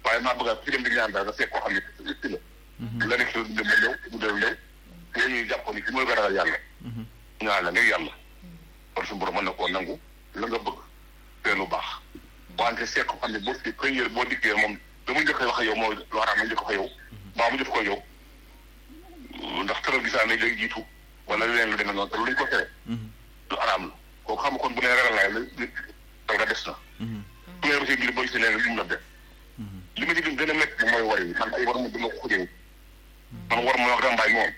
waaye maa bëgg a fi dem di ñaan daal nga seet koo xam ne itti la la nekk si dem ba ñëw bu dem ñëw yooyu ñuy jàppoon ni ki mooy gën a yàlla ñaan la ngir yàlla kon suñu borom mën na koo nangu la nga bëgg te lu baax wante seet ko xam ne boo fi xëy boo dikkee moom da mu njëkk a wax ak yow mooy lu xaraam ma njëkk ko yow mbaa mu jëf ko yow ndax tëral gisaan ne day jiitu wala leneen lu demee noonu te lu ñu ko tere lu araam la kooku xam kon bu nee ragal naa la da nga des na bu ngeen aussi ngir boo gisee leen li mu la def li ma ci gën gën a métti mooy war yi man ay war ma dama ko xujee man war ma rambaay moom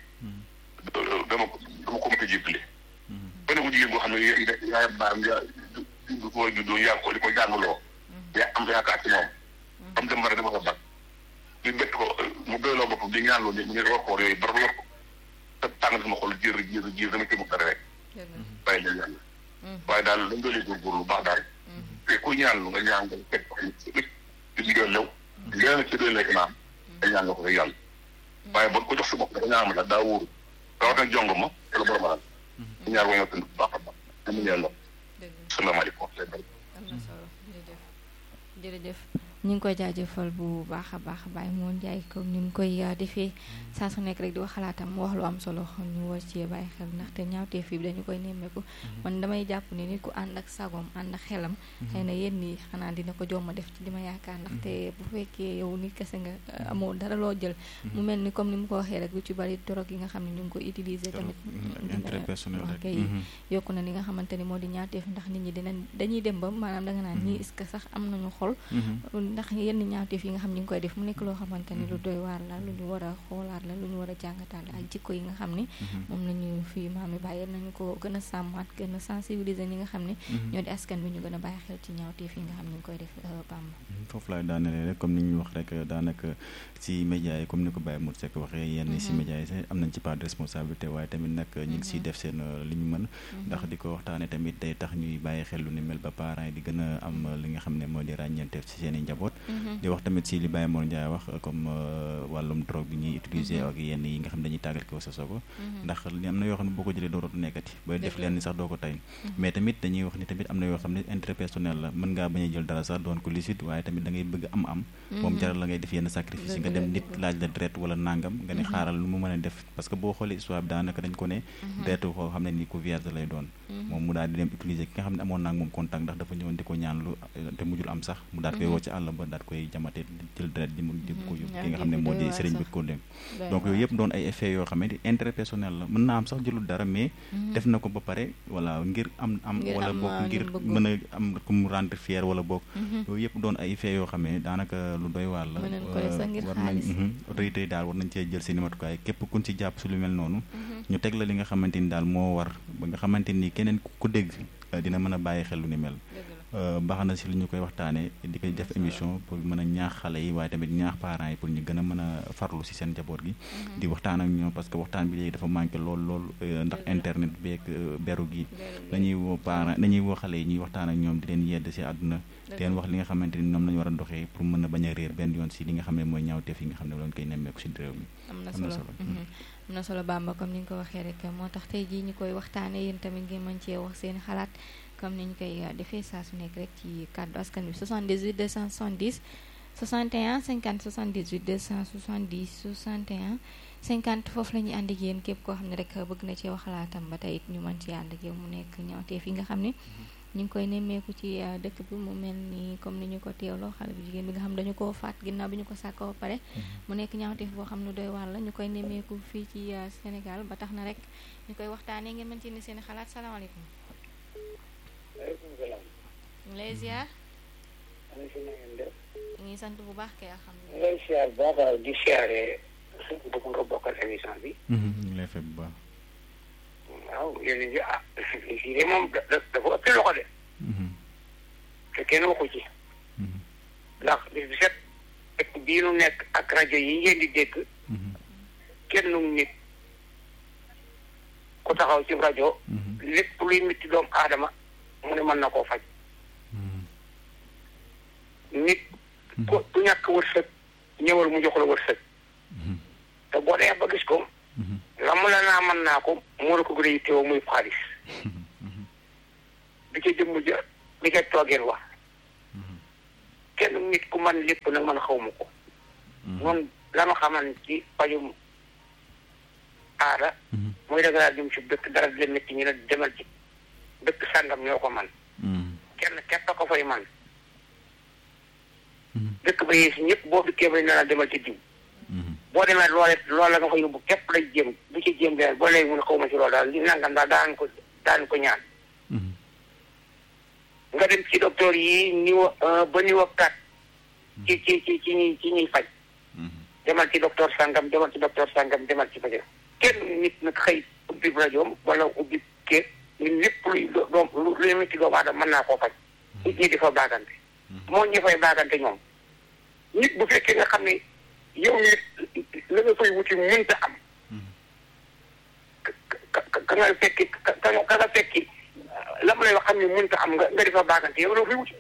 dama dama ko mën a jébbale benn bu jigéen boo xam ne yaa baam yaa du ko juddoo yaa ko di ko jàngaloo yaa am yaakaar ci moom am dem bara dama ko bag di bett ko mu doyloo boppam di ñaanloo ni ñu war koor yooyu bara yor ko te tàng sama xol jër jër jër dama ci mu dara rek bàyyi leen yàlla waaye daal dañ doole góorgóorlu lu baax daal te ku ñaan lu nga ñaan nga teg ko di liggéey lew léeg ci doy lekk naam nga ñaan nga ko rek yàlla waaye bon ko jox sa bopp dafa ñaan ma daal daa wóoru rawatina jong ma wala borom alal ñaar wa nga tënd bu baax a baax amuñu yàlla salaamaaleykum am na solo jërëjëf jërëjëf ñu ngi koy jaajëfal bu baax a baax Baye Mor Ndiaye comme ni ñu koy defee saa su nekk rek di wax xalaatam wax lu am solo ñu war cee bàyyi xel ndaxte ñaawteef bi dañu koy nemmeeku man damay jàpp ni nit ku ànd ak sagoom ànd ak xelam xëy na yéen ñi xanaa dina ko jomma def ci li ma yaakaar ndaxte bu fekkee yow nit kese nga amoo dara loo jël mu mel ni comme ni mu ko waxee rek lu ci bari dorog yi nga xam ne ñu ngi ko utiliser tamit dina kay yokku na li nga xamante ni moo di ñaawteef ndax nit ñi dinañ dañuy dem ba maanaam danga naan ñii est-ce que sax am nañu xol ndax yenn ñaawteef yi nga xam ñu ngi koy def mu nekk loo xamante ni lu doy waar la lu ñu war a xoolaat la lu ñu war a jàngataat la ak jikko yi nga xam ni moom la ñu fii maam yi bàyyi nañu ko gën a sàmmaat gën a sensibiliser ñi nga xam ne ñoo di askan bi ñu gën a bàyyi xel ci ñaawteef yi nga xam ñu ngi koy def Bamba foofu laay daanale rek comme ni ñu wax rek daanaka ci média yi comme ni ko Baye Mour Seck waxee yenn ci média yi sax am nañ ci part de responsabilité waaye tamit nag ñu ngi siy def seen li ñu mën ndax di ko waxtaane tamit day tax ñuy bàyyi xel lu ni mel ba parents yi di gën a am li nga xam ne moo di ràññeenteef ci seen i njaboot di wax tamit si li Baye Mor Ndiaye wax comme wàllum drogue bi ñuy utiliser ak yenn yi nga xam ne dañuy tàggat ko sa soko ndax li am na yoo xam ne boo ko jëlee dooratu nekkati ba def leen ni sax doo ko tay mais tamit dañuy wax ni tamit am na yoo xam ne intérêt personnel la mën ngaa bañ a jël dara sax doon ko licite waaye tamit da ngay bëgg am am moom jaral la ngay def yenn sacrifice nga dem nit laaj la deret wala nangam nga ne xaaral lu mu mën a def parce que boo xoolee histoire bi daanaka dañ ko ne deretu koo xam ne ni ku vierge lay doon moom mu daal di dem utiliser ki nga xam ne amoon naa moom contact ndax dafa ñëwoon di ko ñaan lu te mujjul am sax mu daal koy woo ci àll ba daal koy jamate jël deret ji mu di ko yóbbu ki nga xam ne moo di sëriñ bi ko dem donc yooyu yëpp doon ay effets yoo xam ne intérêt personnel la mën naa am sax jëlul dara mais def na ko ba pare voilà ngir am am wala boog ngir mën a am ku mu rendre fier wala boog yooyu yëpp doon ay effets yoo xam ne daanaka lu doy waar la war nañ autorité yi daal war nañ cee jël seen i matukaay képp kuñ ci jàpp su lu mel noonu ñu teg la li nga xamante ni daal moo war ba nga xamante ni keneen ku dégg dina mën a bàyyi xel lu ni mel baax na si lu ñu koy waxtaanee di koy def émission pour mën a ñaax xale yi waaye tamit ñaax parents yi pour ñu gën a mën a farlu si seen njaboot gi di waxtaan ak ñoom parce que waxtaan bi léegi dafa manqué lool lool ndax internet beeg beru gi dañuy woo parents dañuy woo xale yi ñuy waxtaan ak ñoom di leen yedd si àdduna di leen wax li nga xamante ni ñoom lañu war a doxee pour mën a bañ a réer benn yoon si li nga xam ne mooy ñaawteef yi nga xam ne lañ koy nemmeeku si réew mi am na solo am na solo Bamba comme ni nga ko waxee rek moo tax tey jii ñu koy waxtaanee yéen tamit ngeen mën cee wax seen xalaat comme ni ñu koy defee saa su nekk rek ci kàddu askan bi 78 270 61 50 78 270 61 50 foofu la ñuy ànd ak yéen képp koo xam ne rek bëgg na cee wax xalaatam ba tey it ñu mën ci ànd ak yow mu nekk ñaawteef yi nga xam ne ñu ngi koy nemmeeku ci dëkk bi mu mel ni comme ni ñu ko teewloo xale bu jigéen bi nga xam dañu koo faat ginnaaw bi ñu ko sàkkoo ba pare mu nekk ñaawteef boo xam ne doy waar la ñu koy nemmeeku fii ci Sénégal ba tax na rek ñu koy waxtaanee ngeen mën ci indi seen xalaat salaamaaleykum waaleykum salaam. ñu lay ziar. maa ngi fi na ngeen def. ñu ngi sant bu baax kay ñu alhamdulilah. lay siyaar bu baax a di siyaare bëgg nga bokkal émission bi. ñu ngi lay fay bu baax waaw yéen a ah fii de moom da dafa ëpp loxo de. te kenn waxu ci. ndax bis bi set ak bii nu nekk ak rajo yi ngeen di dégg. kenn nit ku taxaw ci rajo. lépp luy mitti doomu aadama mu ne mën na koo faj. nit ku ku ñàkk wërsëg ñëwal mu jox la wërsëg. te boo dee ba gis ko. la mu la naa mën naa ko moo la ko gën a yittewoo muy xaalis. bi ca jëmm ja bi ca toogeen wax. kenn nit ku man lépp nag man xaw ma ko noonu la ma xamal ci pajum aada mooy da ngaa jëm ci dëkk dara di leen métti ñu ne demal ci dëkk sàngam ñoo ko man kenn képp a ko fay man dëkk ba yées ñëpp boo dikkee ba ñu ne la demal ci diw boo demee loole loolu la nga fa yóbbu képp lay jéem bu ci jéem de boo léegi mun xaw ma ci loolu daal li nangam daal daan ko daan ko ñaan nga dem ci docteur yi niveau un ba niveau quatre ci ci ci ci ñuy ci ñuy faj demal ci docteur sangam demal ci docteur sangam demal ci faj kenn nit nag xëy ubbi rajoom wala ubbi kër ñun lépp luy doom lu luy métti doomu aadama mën naa koo faj nit ñi di fa baagante moo ñi fay baagante ñoom nit bu fekkee nga xam ne yow nit la nga fay wuti mënta am ka ka nga fekki ka ka nga fekki la mu lay wax xam ne mënta am nga nga di fa baagante yow la fay wuti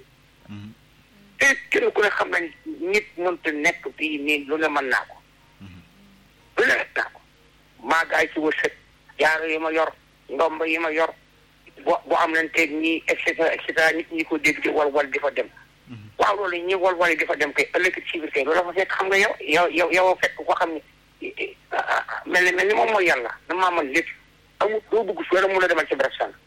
te kenn ku ne xam nañ nit mënta nekk fii nii lu ne mën naa ko lu ne naa ko maa gaay ci wërsëg jaaro yi ma yor ndomb yi ma yor bo bu am leen teeg ñii et cetera et cetera nit ñi ko dégg di wal wal di fa dem waaw loolu ñi wal wal di fa dem kay ëllëg ci biir kay loolu dafa fekk xam nga yow yow yow yow fekk ko xam ne mel ni mel ni moom mooy yàlla damaa mën lépp amul doo bëgg su wala mun a demal ci barab sànq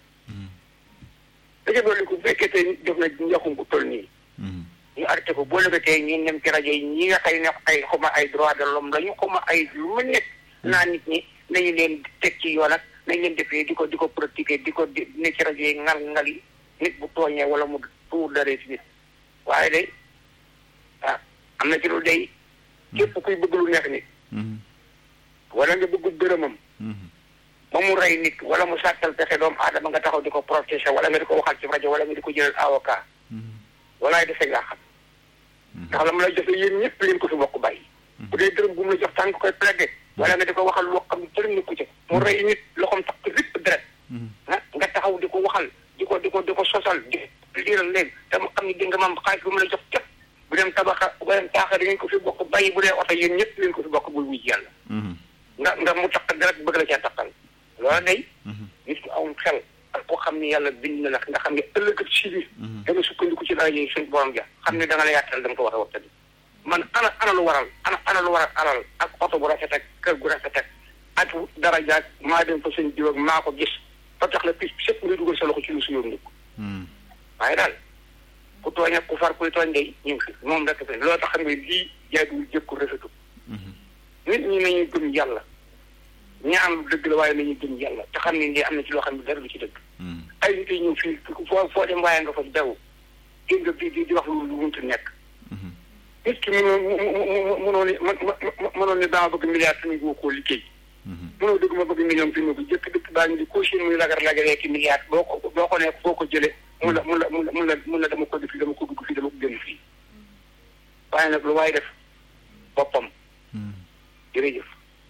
daja doolu ko bu fekkee tey nit def na njaxum bu toll nii ñu arrêté ko boo lëgatee ñi dem ci rajo yi ñi nga xëy ne ay xuma ay droit de l'homme lañu xuma ay lu ma nekk naa nit ñi nañu leen teg ci yoon ak nañ leen defee di ko di ko pratiquer di ko ne ci rajo yi ngal ngal yi nit bu tooñee wala mu tuur daree si nit waaye day ah am na ci lu day képp kuy bëgg lu neex nit wala nga bëgg dërëmam ba mu rey nit wala mu sàttal pexe doomu aadama nga taxaw di ko protéger wala nga di ko waxal ci rajo wala nga di ko jëlal avocat walaay dafay ngaa xam ndax la mu lay joxe yéen ñëpp leen ko fi bokk bàyyi bu dee dërëm bu mu la jox tànk koy plaider wala nga di ko waxal loo xam ne dërëm ni ko ci mu rey nit loxoom tax ko lépp deret ah nga taxaw di ko waxal di ko di ko di ko sosal di liiral léegi te mu xam ne di nga maam xaalis bu mu la jox képp bu dem tabaxa bu dem taaxa di ngeen ko fi bokk bàyyi bu dee oto yéen ñëpp leen ko fi bokk bul wuj yàlla nga nga mu taq deret bëgg la cee taqal loolu day nit ku awum xel ak koo xam ne yàlla bind na la nga xam ne ëllëg ak si biir da nga sukkandiku ci rajo yi suñ borom ja xam ne da nga la yàttal da nga ko war a waxtaan man ana ana lu waral ana ana lu waral alal ak oto bu rafet ak kër gu rafet ak ak daraja ak maa dem fa sëñ diw ak maa ko gis ba tax la pis sëpp nga dugal sa loxo ci lu su yoon nit waaye daal ku tooñ ak ku far kuy tooñ day ñu ngi fi moom rek fi loolu tax xam nga lii jaaduwul jëkku rafetu nit ñi nañuy gëm yàlla ñaan lu dëgg la waaye nañuy gëm yàlla te xam ne lii am na ci loo xam ne dara lu ci dëgg ay nit yi ñëw fii foo foo dem waaye nga fa daw dégg nga bii di di wax lu lu muntu nekk nit ki mënoo mënoo ni mënoo ni dama bëgg milliard te ñu koo liggéey mënoo dëgg ma bëgg million fi mu ko jëkk dëkk baa ngi di caution muy lagar lagaree ki milliard boo ko boo ko nekk foo ko jëlee mun la mun la mun la mun la mun la dama ko def fii dama ko dugg fii dama ko génn fii waaye nag lu waaye def boppam jërëjëf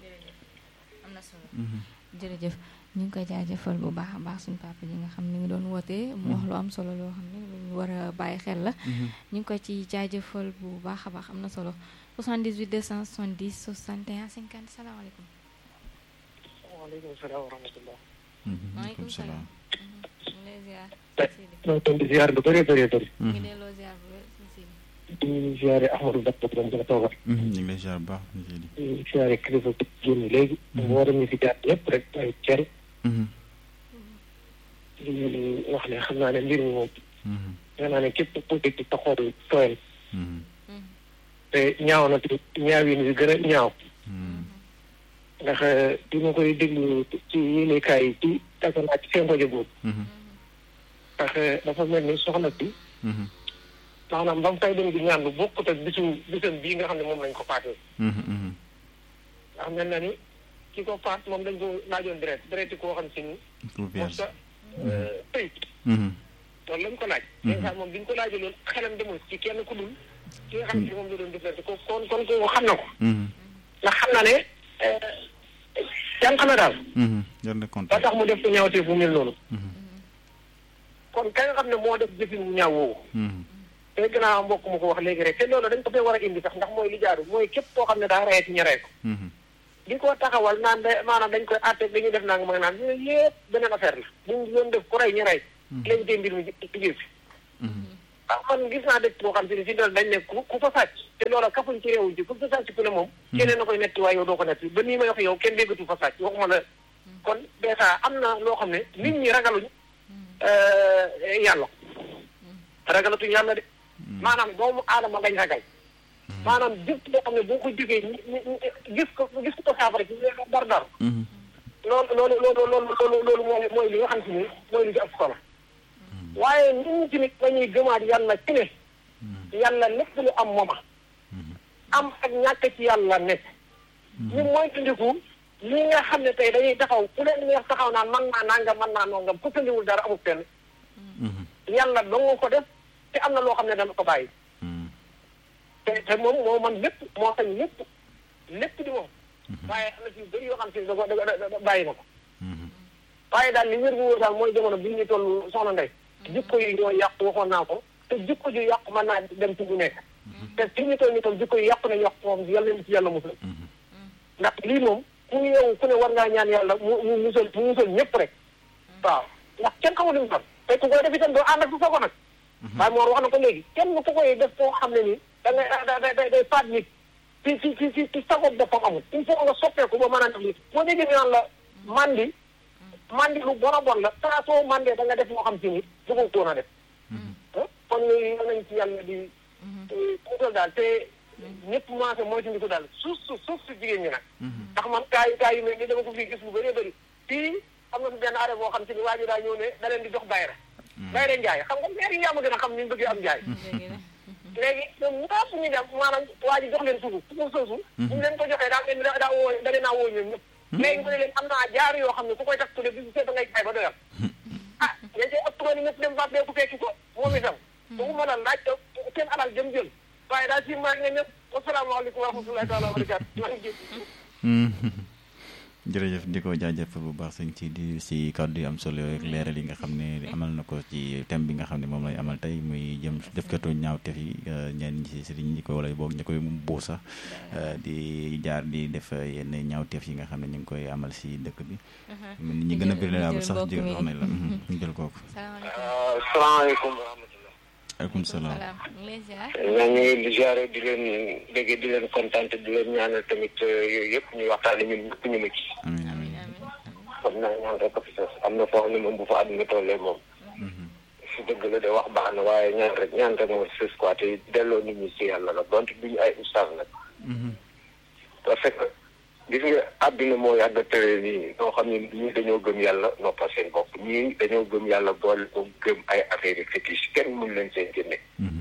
am na solo jërëjëf ñu ngi koy jaajëfal bu baax a baax suñu papa ji nga xam ne ngi doon wootee mu wax lu am solo loo xam ne lu ñu war a bàyyi xel la ñu ngi ko ci jaajëfal bu baax a baax am na solo 78 270 61 50 salaamaaleykum waaleykum salaam wa rahmatullah maaleykum salaam ñu lay ziar ñoo toon di ziar lu bëree bëree bëri ñu ngi delloo ziar bu wér suñ si di ziare Ahmadou Bamba doon gën a toogal ñu ngi lay ziar bu baax monsieur Di di ziare kilifa bi génn léegi war ñu fi jaar ñëpp rek ay cer li wax ne xam naa ne mbir mi moom nee naa ne képp ku dégg te xool tooyal te ñaaw na te ñaawin bi gën a ñaaw ndax di ma koy déglu ci yéenekaay yi ci tasanaa ci seen rajo boobu ndax dafa mel ni soxna si maanaam ba mu fay dem di ñaan lu bokkut ak bisu bisam bii nga xam ne moom lañ ko faatee ndax mel na ni ki ko faat moom dañ ko laajoon deret deret yi koo xam si ni moom sa tëy loolu lañ ko laaj dèjà moom bi ñu ko laajee loolu xelam demul ci kenn ku dul ki nga xam ne moom la doon deflante ko kon kon ko xam na ko ndax xam na ne jànq na daal ba tax mu def ko ñaawtee fu mel noonu kon ka nga xam ne moo def jëfin mu ñaaw woowu te gannaaw mbokk mu ko wax léegi rek te loolu dañ ko fee war a indi sax ndax mooy li jaaru mooy képp koo xam ne daa rayet ñu rey ko di ko taxawal naan da maanaam dañ koy àtte dañuy def nanga mag naan yooyu yëpp beneen affaire la buñ doon def ku rey ñu rey léegi tey mbir mi liggéey fi ah man gis naa dëkk boo xam te ne fi doon dañ ne ku ku fa sàcc te loola kafuñ ci réew ji ku fa sàcc ku ne moom keneen na koy netti waaye yow doo ko netti ba nii may wax yow kenn déggatu fa sàcc waxuma la kon dèjà am na loo xam ne nit ñi ragaluñ yàlla ragalatuñ yàlla de maanaam doomu aadama lañ ragal maanaam jëf boo xam ne boo ko jógee gis ko gis ko saafara ci dar dar loolu loolu loolu loolu loolu mooy mooy li nga xam si ni mooy li ci ëpp solo waaye nit ñi tamit dañuy gëmaat yàlla ci ne yàlla lépp lu am mooma am ak ñàkk ci yàlla nekk ñu mooy tundiku li nga xam ne tey dañuy taxaw ku leen neex taxaw naan man naa nangam man naa nongam ku tëndiwul dara amul fenn yàlla dong ko def te am na loo xam ne dama ko bàyyi te te moom moo man lépp moo sañ lépp lépp di moom waaye am na ci bëri yoo xam si da ko da bàyyi na ko waaye daal li wér bu wóor daal mooy jamono bi ñu toll soxna Ndeye jikko yi ñoo yàqu waxoon naa ko te jikko ju yàqu mën naa dem ci bu nekk te fi ñu toll nii tam jikko yi yàqu nañu yàqu moom yàlla nañu ci yàlla musal ndax lii moom ku ñu yow ku ne war ngaa ñaan yàlla mu mu musal mu musal ñëpp rek waaw ndax kenn xamul li mu doon te ku koy def itam doo ànd ak su sogo nag waaye moor wax na ko léegi kenn ku koy def foo xam ne nii da ngay da da day faat nit ci ci ci ci ci sagob boppam amul il faut nga soppeeku ba mën a def lii boo déggee ñu naan la mandi mandi lu bon a bon la saa soo mandee da nga def moo xam si ni bëggu ko na def kon yooyu nañ ci yàlla di puutal daal te ñëpp mancé mooy ci ko daal suuf su suuf si jigéen ñi nag ndax man kaa yi kaa yu mel ni dama ko fii gis lu bëree bëri fii am na fi benn arrêt boo xam si ni waa ji daa ñëw ne da leen di jox bayra bayra njaay xam nga maire yi yaa ma gën a xam ni ñu bëggee am njaay léegi ñoom ñaap ñu dem maanaam waa ji jox leen suuf suuf soosu ñu leen ko joxee daa mel ni daa woo da leen naa woo ñoom ñëpp léegi mu ne leen am naa jaar yoo xam ne ku koy tax tudde bi su see da ngay jaay ba doyal ah ña cee ëpp ni ñëpp dem bàbbee ku fekki ko moom itam bu ma la laaj seen alal jëm jël waaye daal si maa ngi ñëpp wasalaamaaleykum wa rahmatullahi taala wa barakaatu maa ngi jërëjëf di ko jaajëf bu baax sëñ ci di si kàddu yi am solo yooyu ak leeral yi nga xam ne amal na ko ci thème bi nga xam ne moom lay amal tey muy jëm defkatu ñaawteef yi ñenn ñi si sëriñ ñi ko wala boog ñi koy buu sax di jaar di def yenn ñaawteef yi nga xam ne ñu ngi koy amal si dëkk bi nit ñi gën a bëri la sax ji xam ne la ñu jël kooku salaamaaleykum wa rahmatullah aleykum salaam ñoo ngi di ziare di leen dégg di leen kontaan di leen ñaanal tamit yooyu yëpp ñuy waxtaane ñun ñëpp ñu mucc amiin amiin xam naa ñaan rek fi sos am na foo xam ne moom bu fa àdduna tollee moom si dëgg la de wax baax na waaye ñaan rek ñaan rek mooy sës quoi te delloo nit ñi si yàlla la donte duñu ay ustaas nag parce que gis nga àdduna moo yàgg a tëre nii ñoo xam ne ñii dañoo gëm yàlla noppal seen bopp ñii dañoo gëm yàlla boole ko gëm ay affaire yi fétiche kenn mun leen seen génne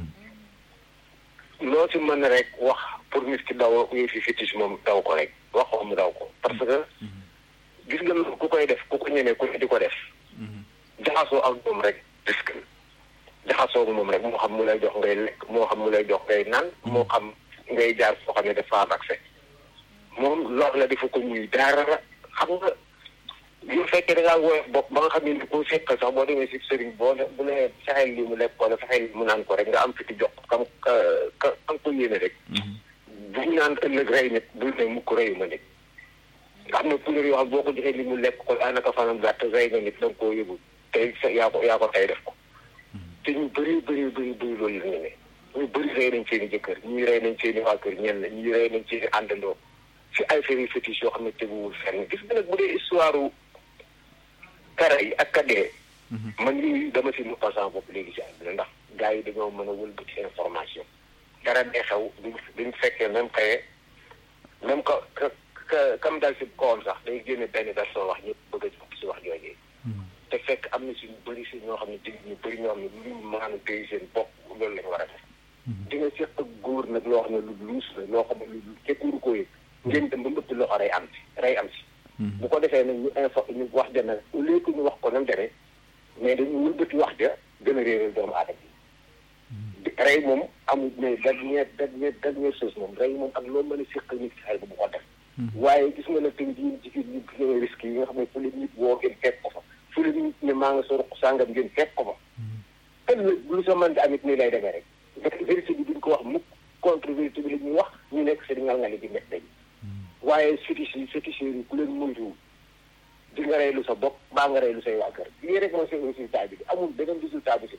loo si mën rek wax pour nit ki daw yëfi fétiche moom daw ko rek waxoo mu daw ko parce que gis nga loolu ku koy def ku ko ñemee ku ne di ko def jaxasoo ak moom rek risque jaxasoo ak moom rek moo xam mu lay jox ngay lekk moo xam mu lay jox ngay naan moo xam ngay jaar foo xam ne dafa am accès moom lor la defu ko ñuy dara xam nga bu fekkee da ngaa woyof bopp ba nga xam ne ko seqal sax boo demee si sëriñ boo ne bu ne fexeel lii mu lekk wala fexeel lii mu naan ko rek nga am fiti jox kam ka ka am ko yéene rek buñ naan ëllëg rey nit bul ne mukk reyu ma nit nga xam ne couleur yoo xam boo ko joxee li mu lekk ko daanaka fanam gàtt rey nga nit da nga koo yëgul tey yaa ko yaa ko tey def ko te ñu bëri bëri bëri bëri loolu la ñu ne ñu bëri rey nañ seen i jëkkër ñii rey nañ seen i waa kër ñenn ñii rey nañ seen i àndandoo si ay affaire yu fétiche yoo xam ne teguwul fenn gis nga nag bu dee histoire kara yi ak kadee man yooyu dama si mu passant bopp léegi si àdduna ndax gars yi dañoo mën a wëlbati information dara dee xew duñ duñ fekkee même xëye même ka ka ka kam dal si kawam sax day génne benn version wax ñëpp bëgg a jàpp si wax joojee te fekk am na si ñu bëri si ñoo xam ne dig ñu bëri ñoo xam ne lu maanu téy seen bopp loolu lañu war a def di nga seq ak góor nag loo xam ne lu luus la loo xam ne lu képpuru ko yëg ngeen dem ba mbëtt loxo rey am si rey am si bu ko defee nag ñu info ñu wax ja nag au lieu que ñu wax ko nam demee mais dañu wëlbati wax ja gën a réeral doomu aadama yi rey moom amul mais dernière dernière dernière chose moom rey moom ak loo mën a séqal nit si xel bu ko def waaye gis nga nag tamit yéen jigéen ñi gis risques yi nga xam ne fu leen nit woo ngeen fekk ko fa fu leen nit ne maa nga sa ruq sàngam ngeen fekk ko fa ëllëg lu sa mën di amit nii lay demee rek vérité bi duñ ko wax mukk contre vérité bi la ñuy wax ñu nekk si di ngal ngali di met dañ waaye fétiche yi féticheurs yi ku leen moytuwul di nga reylu sa bopp baa nga reylu say waa kër lii rek mooy seen résultat bi amul beneen résultat bu si ne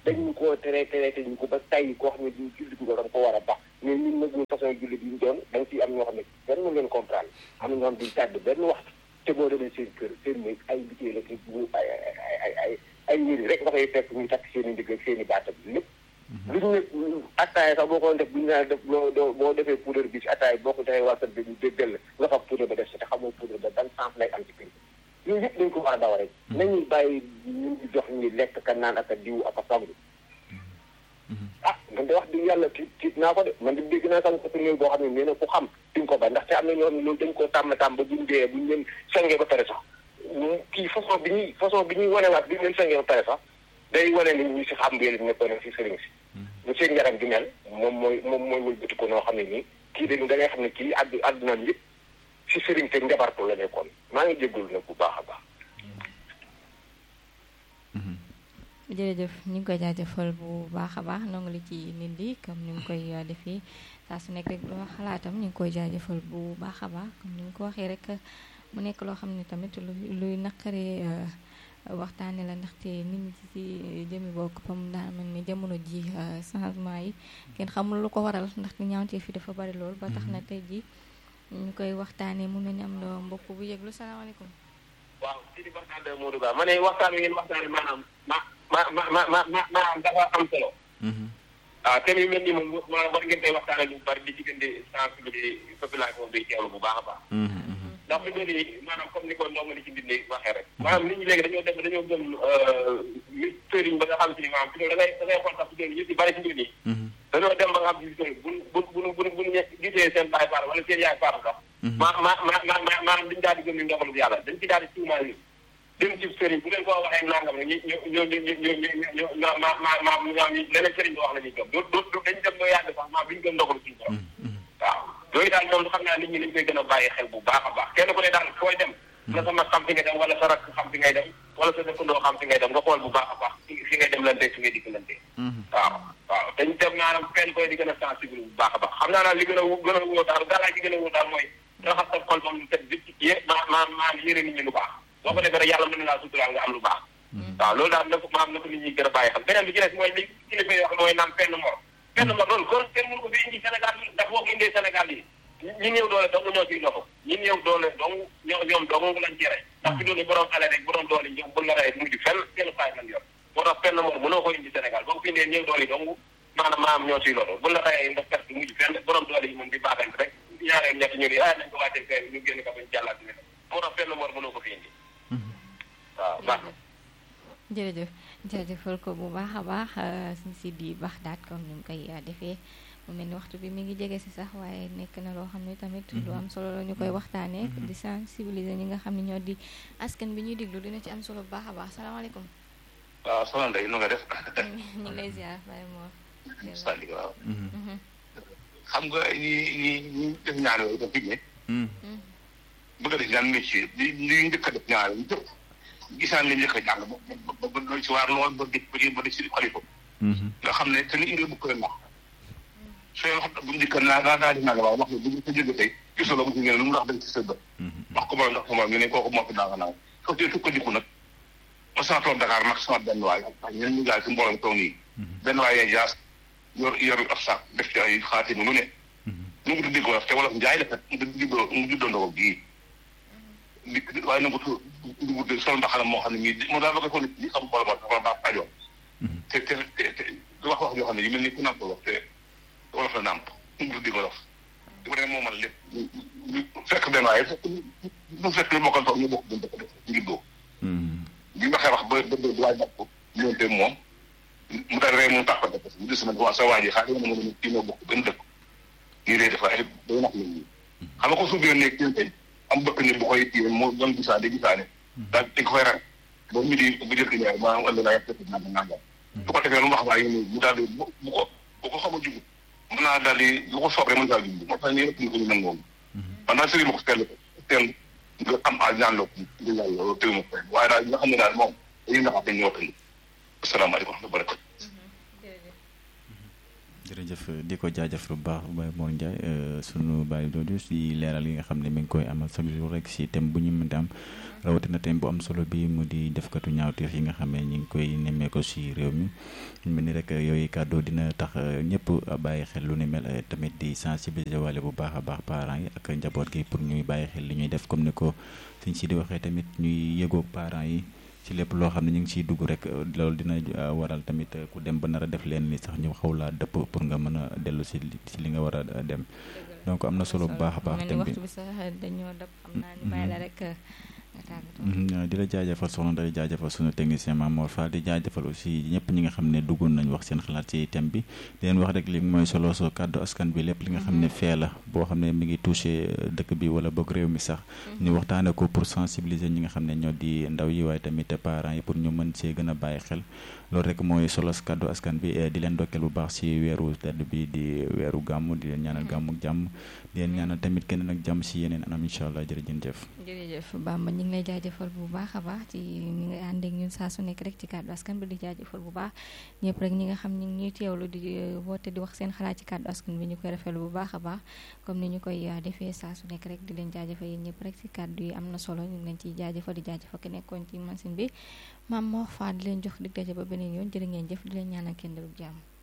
dañu koo tere tere te ñu ko ba tay koo xam ne di julli ko da nga ko war a baax mais ñun nag ñu façon julli bi ñu doon da nga ciy am ñoo xam ne benn mu leen comprendre am na ñoo xam duñ tàdd benn waxtu te boo demee seen kër seen néeg ay bitee la ci bu ay ay ay ay ay yëri rek nga koy fekk ñu takk seen i ndigg ak seen i baatam lépp lu ñu ne attaaya sax boo ko def bu ñu naan def loo doo boo defee poudre bi ci attaaya boo ko defee waa kër bi ñu déggal nga xam poudre ba def si te xamoo poudre ba ban sens lay am ci kër yooyu yëpp dañ ko war a daw rek nañuy bàyyi ñu ngi jox ñi lekk ka naan ak a diw ak a sangu ah man de wax dëgg yàlla tiit tiit naa ko de man de dégg naa sax ko boo xam ne nee na ku xam di nga ko ba ndaxte am na ñoo xam ne loolu dañ koo tàmm tàmm ba buñ dee buñ leen sengee ba pare sax kii façon bi ñuy façon bi ñuy wanewaat bi ñu leen sengee ba pare sax day wane ni ñu si xam mbir mi nekkoon si sëriñ si lu seen yaram gi mel moom mooy moom mooy wëlbati ko noo xam ne nii kii dañu da ngay xam ne kii addu addunaam yëpp si sëriñ te njabartu la nekkoon maa ngi jégalu nag bu baax a baax jërëjëf ñu ngi koy jaajëfal bu baax a baax nongu li ci nit di comme ni mu koy defee saa su nekk rek loo xalaatam ñu ngi koy jaajëfal bu baax a baax comme ni nga ko waxee rek mu nekk loo xam ne tamit lu luy naqaree waxtaane la ndaxte nit ñi ci jëmi bokk pam daa mel ni jamono ji changement yi kenn xamul lu ko waral ndaxte ñaawtee fi dafa bari lool ba tax na tey ji ñu koy waxtaanee mun nañu am loo mbokk bu yëglu salaamaaleykum waaw si di waxtaan de Modou Ba ma ne waxtaan wi ngeen waxtaane maanaam ma ma ma ma ma ma maanaam dafa am solo waaw thème yu mel nii moom maanaam war ngeen koy waxtaane lu bari di ci gën di sensibiliser population bi teewlu bu baax a baax ndax fi mu ne nii maanaam comme ni ko ndongo li ci bindee waxee rek maanaam nit ñi léegi dañoo dem dañoo gëm li sëriñ ba nga xam si ni maanaam fi da ngay da ngay xool sax fi ñu si bari si mbir nii dañoo dem ba nga xam si sëriñ bu bu bu bu buñ gisee seen baay faar wala seen yaay faar sax ma ma ma ma ma maanaam dañu daal di gëm ni ndoxalu yàlla dañ ci daal di tuumaal ni dem ci sëriñ bu leen ko waxee nangam rek ñu ñu ñu ñu ñu ñu ma ma ma ma ñoom leneen sëriñ bi wax la ñuy gëm du du dañ dem ba yàgg sax maa bi ñu gëm ndoxalu suñu borom waaw yooyu daal moom xam naa nit ñi dañ koy gën a bàyyi xel bu baax a baax kenn ku ne daal fooy dem na sa mag xam fi ngay dem wala sa rakk xam fi ngay dem wala sa dëkkandoo xam fi ngay dem nga xool bu baax a baax fi ngay dem lante fi ngay dikk lante waaw waaw dañ dem maanaam kenn koy di gën a sensible bu baax a baax xam naa daal li gën a gën a wóor daal gàllaay ci gën a wóor daal mooy raxas sa xol moom lu set bi yé ma ma maam yére nit ñi lu baax boo ko defee rek yàlla mën na laa suturaal nga am lu baax waaw loolu daal na ko maam na ko nit ñi gën a bàyyi xel beneen bi ci des mooy li kilifa yi wax mooy naan penn mor penn mor loolu kon kenn mënu ko fi indi Sénégal yi ndax boo ko indee Sénégal yi ñi néew doole dong ñoo ciy loxo ñi néew doole dong ñoo ñoom dong lañ ci rey ndax fi doon borom ale rek borom doole ñoom bu la rey mujj fenn kenn faay lañ yor moo tax penn mor mënoo ko indi Sénégal boo ko fi indee néew doole yi dong maanaam maam ñoo ciy loxo bu la reyee ndax perte mujj fenn borom doole yi moom di baaxante rek ñaareel ñett ñu ni ah nañ ko wàccee fee ñu génn ko bañ jàllaat ne moo tax penn mor mënoo ko fi indi waaw baax na jërëjëf jërëjëfal ko bu baax a baax suñ si di baax daat comme ni mu koy defee mu mel ni waxtu bi mi ngi jege si sax waaye nekk na loo xam ne tamit lu am solo la ñu koy waxtaanee di sensibiliser ñi nga xam ne ñoo di askan bi ñuy diglu dina ci am solo bu baax a baax salaamaaleykum waaw soxna Ndeye nu nga def ñu ngi lay ziar Baye Mor Sali waaw xam nga ñi ñi ñi def ñaar yooyu da fi ne bëgg a def ñaan métier li li njëkk a def ñaar yu jëpp gisaan li njëkk a jàng ba ba ba doy si waar lool ba di ba di ba di si xalifa nga xam ne te ni indi bu koy nax sooy wax bu njëkk naa naa naa di nanga waaw wax ne bu ñu ko jóge tey gisoo la mu si ngeen lu mu ndax dañ ci sëdd wax ko mooy ndax ko mooy ñu ne kooku moo fi daanga naaw soo tee tukkandiku nag ma sama toog Dakar nag sama benn waay ak ñeneen ñu gaay si mbooloo toog nii benn waay yee jaas yor yor ab sac def ci ay xaatim lu ne nu ngi tuddi wolof te wolof njaay la kat mu juddoo mu juddoo ndoo gii di waaye na ko tu dugg sol mbaxana moo xam ne ñii moo daal ba ko ko nit ñi xam mbooloo moo dafa baax pajoo te te te wax wax yoo xam ne yu mel ni ku nàmp wolof te wolof la nàmp mu tuddi wolof di ko ne moo man lépp fekk benn waaye fekk mu fekk lu mokkal toog ñu bokk buñ dëkk def ngiddoo bi waxee wax ba ba ba waay jàpp ñoonte moom mu daal rek mu tàppante parce que mu gis na waa sa waa ji xaaral ma ne kii noo bokk benn dëkk nii lay defa ay day nax nit ñi xam nga ko suuf yoon nekk tey am bëkk ni bu koy kii moo doon gisaane gisaane daal dañ ko fay rak ba ñu di bu jëkk ñaar maanaam ëllëg naa yàq nangam nangam bu ko defee lu mu wax waaye ni mu daal di bu ko bu ko xam a jugu mën naa daal di lu ko soob rek mën daal di moo tax ñu ëpp ñu ko ñu nangoon man daal sëriñ ma ko teel teel nga am a ñaan loo nga ñaan loolu tëw ma ko waaye daal nga xam ne daal moom dañuy naxaate ñu waxtaan asalaamaaleykum wa rahmatulah jërëjëf di ko jaajëf bu baax Baye Mor Ndiaye sunu Baye Dodo si leeral yi nga xam ne mi ngi koy amal chaque jour rek si thème bu ñu mën am rawatina thème bu am solo bi mu di defkatu ñaawteef yi nga xam ne ñu ngi koy nemmee ko si réew mi mel ni rek yooyu kàddu dina tax ñëpp bàyyi xel lu ni mel tamit di sensibiliser wale bu baax a baax parents yi ak njaboot gi pour ñuy bàyyi xel li ñuy def comme ni ko suñ si di waxee tamit ñuy yëgoog parents yi ci lépp loo xam ne ñu ngi ciy dugg rek loolu dina waral tamit ku dem ba nar a def leen ni sax ñu xaw laa dëpp pour nga mën a dellu si si li nga war a dem donc am na solo bu baax a baax. thème bi waxtu bi sax dañoo dëpp xam naa ni bàyyi la rek. di la jaajëfal soxna day jaajëfal sunu technicien Mamour Fall di jaajëfal aussi ñëpp ñi nga xam ne duggoon nañ wax seen xalaat ci thème bi di leen wax rek li mooy solo soo kàddu askan bi lépp li nga xam ne fee la boo xam ne mi ngi touché dëkk bi wala boog réew mi sax ñu waxtaane ko pour sensibiliser ñi nga xam ne ñoo di ndaw yi waaye tamit parents yi pour ñu mën see gën a bàyyi xel loolu rek mooy solo kàddu askan bi di leen dokkeel bu baax ci weeru tedd bi di weeru gàmm di leen ñaanal gàmm ak jàmm di leen ñaanal tamit keneen ak jàmm ci yeneen anam incha allah jërëjëf jërëjëf Bamba ñu ngi lay jaajëfal bu baax a baax ci ñi nga ànd ak ñun saa su nekk rek ci kàddu askan bi di jaajëfal bu baax ñëpp rek ñi nga xam ñu ngi ñuy teewlu di woote di wax seen xalaat ci kàddu askan bi ñu koy rafetlu bu baax a baax comme ni ñu koy defee saa su nekk rek di leen jaajëfal yéen ñëpp rek ci kàddu yi am na solo ñu ngi leen ciy jaajëfal di jaajëfal ki nekkoon ci machine bi maam moo faa di leen jox dig daje ba beneen yoon jërë ngeen jëf di leen ñaanal kenn dalub jàmm